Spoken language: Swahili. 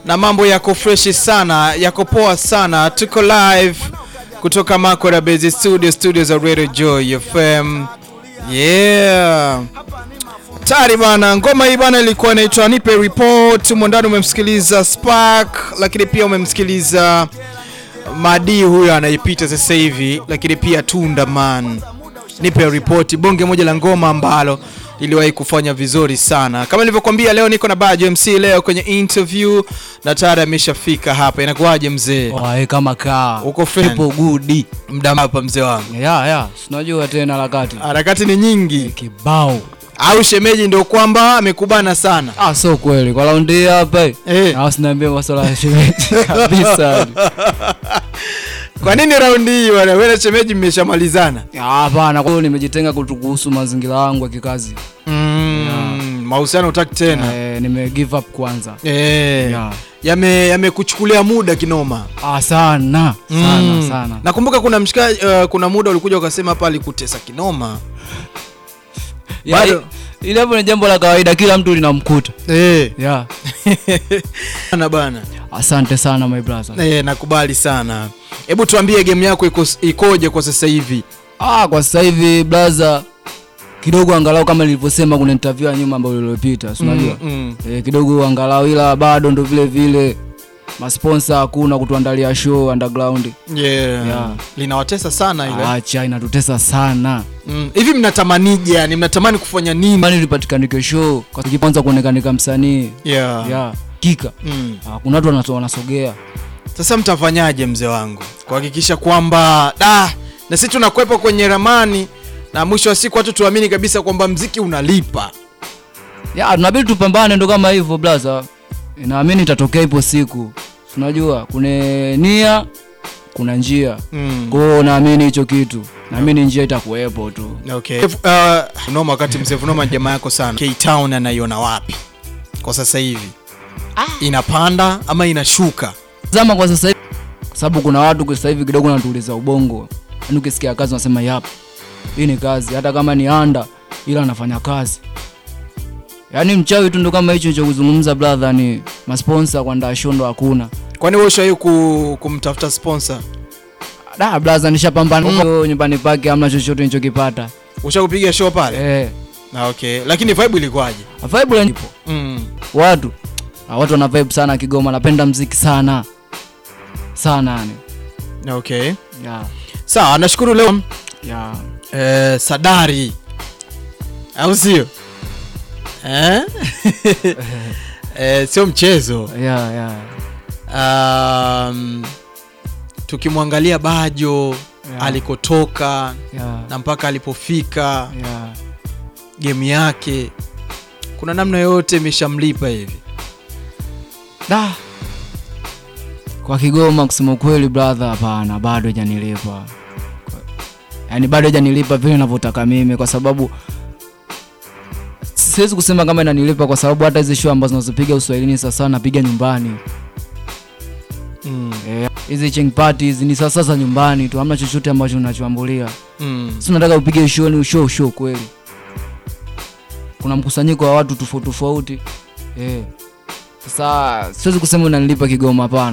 na mambo yako freshi sana, yako poa sana. Tuko live kutoka Makoda Base Studio, studio za Radio Joy FM. Yeah. Tari bana, ngoma hii bana ilikuwa inaitwa Nipe Report. Mwandani umemsikiliza Spark, lakini pia umemsikiliza Madi huyo anaipita sasa hivi, lakini pia Tunda Man. Nipe Report, bonge moja la ngoma ambalo liliwahi kufanya vizuri sana. Kama nilivyokuambia, leo niko na Bajo MC leo kwenye interview na tayari ameshafika hapa. Inakuwaje mzee? Wae kama kaa Uko fresh? upo gudi Mda hapa mzee wangu, ya ya sinajua tena harakati harakati ni nyingi, kibao au shemeji ndio kwamba amekubana sana ah, so kweli kwa raundi hii hapa eh? na usiniambie masuala ya shemeji kabisa Kwa nini raundi hii bwana, wewe na shemeji mmeshamalizana? Ah, hapana kwa hiyo nimejitenga kutu- kuhusu mazingira yangu ya kikazi Mm, mahusiano utaki tena eh, nime give up kwanza eh, ya yame yamekuchukulia muda kinoma ah, sana sana Mm. sana Nakumbuka kuna mshikaji uh, kuna muda ulikuja ukasema hapa alikutesa kinoma Ya, bado- i- ile hapo ni jambo la kawaida kila mtu linamkuta eh, ya bana bana asante sana my brother eh, nakubali sana. Hebu tuambie game yako iko, ikoje kwa sasa hivi? Ah, kwa sasa hivi blaza kidogo angalau kama nilivyosema kuna interview ya nyuma ambayo iliyopita, si unajua? Mm, E, kidogo angalau ila bado ndo vile vile masponsa hakuna kutuandalia show underground. mm. Yeah. Yeah. Linawatesa sana ile. Acha inatutesa sana. Mm. Hivi mnatamanije yani mnatamani kufanya nini? Mani lipatikanike show kwa kwanza kuonekanika msanii. Yeah. Ya, kika. Mm. Ah, kuna watu wanato- wanasogea. Sasa mtafanyaje mzee wangu kuhakikisha kwamba da na sisi tunakwepa kwenye ramani na mwisho wa siku watu tuamini kabisa kwamba mziki unalipa. Ya, tunabidi tupambane ndo kama hivyo blaza. Naamini itatokea ipo siku. Si Unajua, kuna nia, kuna njia. Mm. Kwa hiyo naamini hicho kitu. Naamini njia itakuwepo tu. Okay. Uh, Funoma wakati mzee Funoma ni jamaa yako sana. K-Town anaiona wapi kwa sasa hivi? Inapanda ama inashuka? Zama kwa sasa hivi kwa sababu kuna watu kwa sasa hivi kidogo wanatuuliza ubongo. Yaani ukisikia kazi unasema yap. Hii ni kazi hata kama ni anda ila anafanya kazi. Yaani mchawi tu ndo kama hicho cha kuzungumza brother ni masponsa kwa ndaa shondo hakuna. Kwani wewe ushawahi ku, kumtafuta sponsor? Da brother nishapambana mm. nyumbani pake hamna chochote nilichokipata. Ushakupiga show pale? Eh. Na okay. Lakini vibe ilikuwaje? Vibe la nipo. Mm. Watu ah, watu wana vibe sana Kigoma, napenda mziki sana. Sana yani. Na okay. Ya. Sawa, nashukuru leo Ya. eh, Sadari. Au sio? Eh? eh, sio mchezo. Ya, ya. Um, tukimwangalia Bajo Yeah. alikotoka Ya. na mpaka alipofika Ya. game yake, kuna namna yoyote imeshamlipa hivi? Da. Kwa Kigoma kusema kweli brother, hapana, bado hajanilipa. Yaani bado hajanilipa vile ninavyotaka mimi kwa sababu siwezi kusema kama inanilipa kwa sababu hata hizi show ambazo nazopiga Uswahilini sasa napiga nyumbani. Mm. Eh, Hizi ching parties ni sasa sasa nyumbani tu, hamna chochote ambacho unachoambulia. Mm. Si unataka upige show ni show show kweli. Kuna mkusanyiko wa watu tofauti tofauti. Eh. Sasa siwezi kusema unanilipa Kigoma hapana.